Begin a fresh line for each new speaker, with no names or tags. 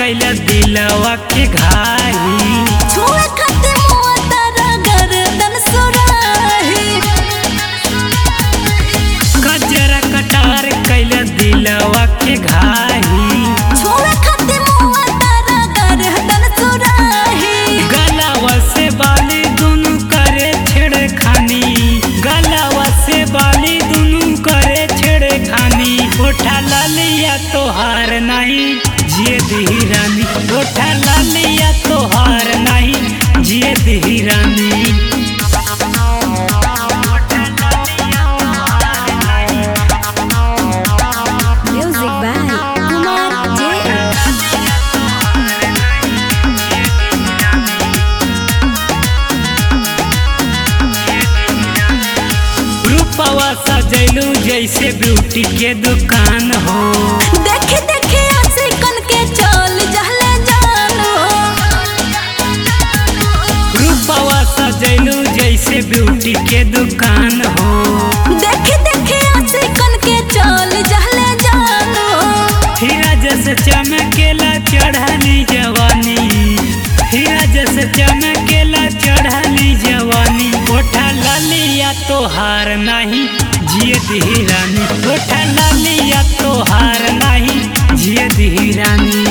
कैला दिलवा के घाई
छुए खातिर मुआ तारा गर्दन सुराही
कजरा कटार कैला दिलवा के घाई
छुए खातिर मुआ तारा गर्दन सुराही
गलावा से बाली दुनु करे छेड़खानी गलावा से बाली दुनु करे छेड़खानी उठा लालिया तोहार नहीं जिए दी रानी उठा लालिया तोहार नहीं जिए दी रानी
म्यूजिक बाय कुमार जे
रूपवा सजैलू जैसे ब्यूटी के दुकान हो
देखे देखे आसे कन के चल जहले जानो
रूपवा सजैलू जैसे ब्यूटी के दुकान हो
देखे देखे आसे कन के चल जहले जानो
हीरा जैसे चमकेला चढ़ली जवानी हीरा जैसे चमकेला चढ़ली जवानी ओठा लालिया तोहार नहीं जिए दी रानी ओठा लालिया तोहार नहीं जिए दी रानी